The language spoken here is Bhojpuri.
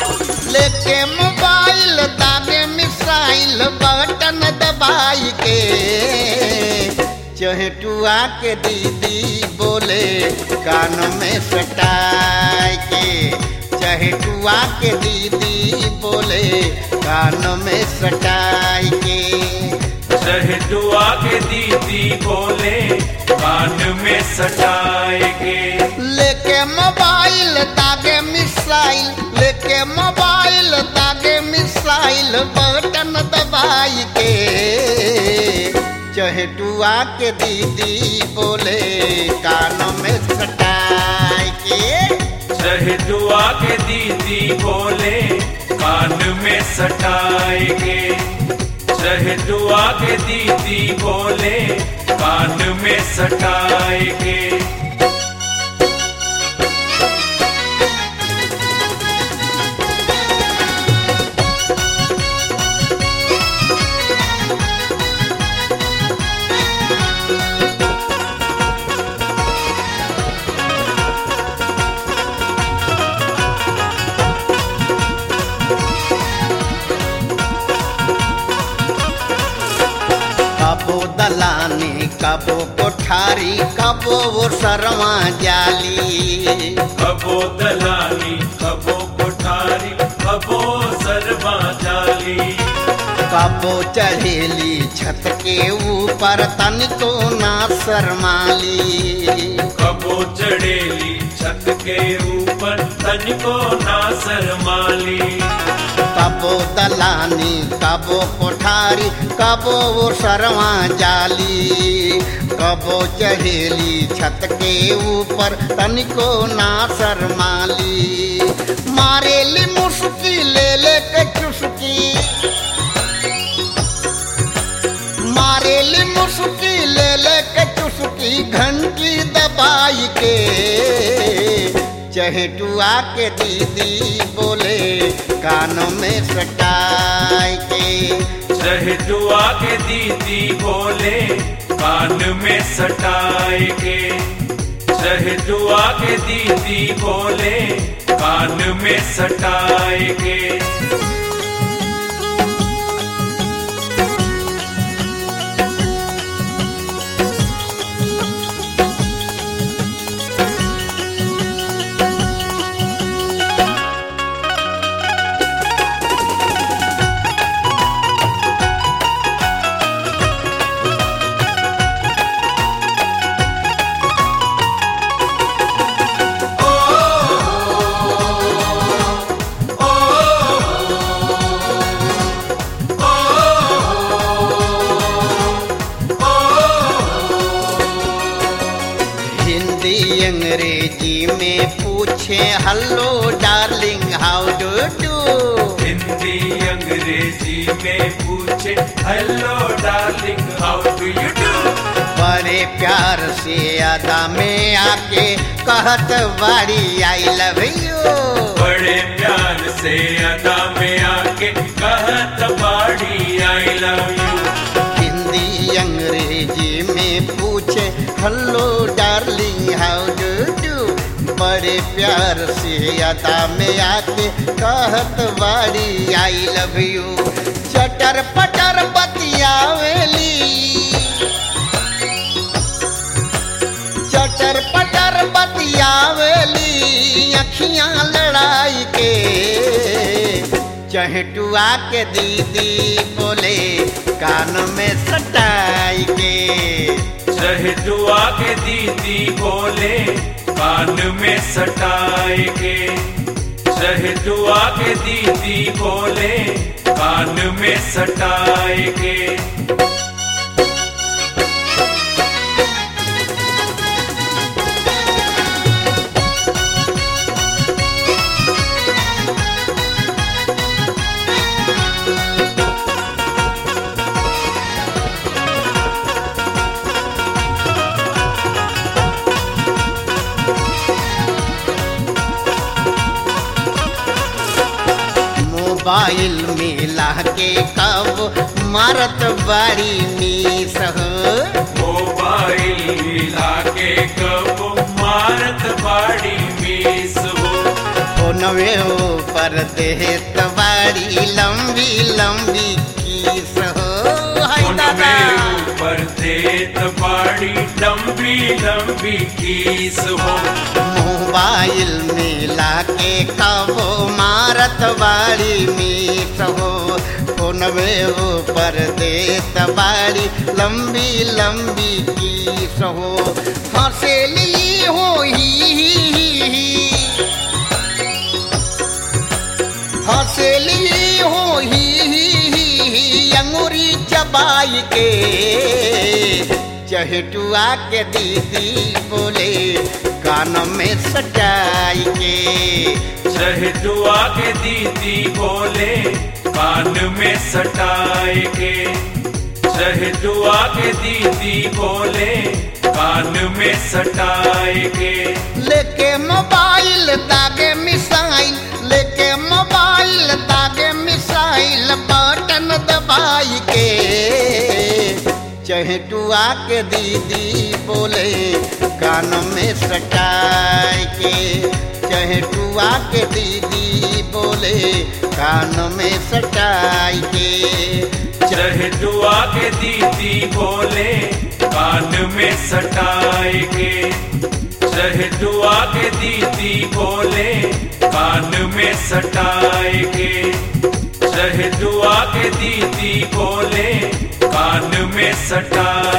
लेके मोबाइल दागे मिसाइल बटन दबाई के चहेटुआ के दीदी बोले कान में सटाई के चहेटुआ के दीदी बोले कान में सटाई के शहदुआ के दीदी बोले कान में सटाएगे लेके मोबाइल दागे मिसाइल लेके मोबाइल दागे मिसाइल बटन दबाई के चहेटुआ के दीदी बोले कान में सटाई के शहदुआ के दीदी बोले कान में सटाएगे शहदुआ के दीदी बोले कान में सटाएगे कबो दलानी कबो कोठारी कबो वो सरवा जाली कबो दलाली कबो कोठारी कबो सरबा जाली कबो चढ़ेली छत के ऊपर तनिको ना शरमाली कबो चढ़ेली छत के ऊपर तनिको ना शरमाली कबो दलानी कबो कोठारी कबो वो सरवा जाली कबो चढ़ेली छत के ऊपर तनिको ना शरमाली मारेली मुस्की ले ले के चुस्की मारेली मुस्की ले ले के चुस्की घंटी दबाई के चहेटुआ के दीदी बोले कानों में सटाई के शहदुआ के दीदी बोले कान में सटाएगे शहदुआ के दीदी बोले कान में सटाएगे हिंदी अंग्रेजी में पूछे hello darling how do do Hindi Angrezi में पूछे hello darling how do you do बड़े प्यार से अदा में आके कहत बाड़ी आई लव यू बड़े प्यार से अदा में आके कहत बाड़ी I love you Hindi Angrezi में पूछे hello darling how do do बड़े प्यार से अदा में आके कहत बाड़ी आई लव यू चटर पटर बतियावेली चटर पटर बतियावेली अखियां लड़ाई के चहेटुआ के दीदी बोले कान में सटाई के शहदुआ के दीदी बोले कान में सटाएगे शहदुआ के दीदी बोले कान में सटाएगे मोबाइल मिला के कब मारत बाड़ी मीस हो मोबाइल मिला के कब मारत बाड़ी मीस हो फोनवे ऊपर देत बाड़ी लंबी लंबी खीस हो हाय उन दादा में ऊपर देत बाड़ी लंबी लंबी कीस हो मोबाइल मिला के कबो मारत बाड़ी मीस हो फोनवे ऊपर देत बाड़ी लंबी लंबी खीस हो हंसेली हो ही हंसली हो ही अंगूरी चबाई के चहटुआ के दीदी बोले कान में सटाई के चहटुआ के दीदी बोले कान में सटाए के चहटुआ के दीदी बोले कान में सटाए के लेके मोबाइल दागे मिसाइल लेके मोबाइल दागे मिसाइल बटन दबाई के चहटुआ के दीदी बोले कान में सटाई के चहटुआ के दीदी बोले कान में सटाई के चहटुआ के दीदी बोले कान में सटाए के चहटुआ के दीदी बोले कान में सटाए के चहटुआ के दीदी बोले कान में सटाए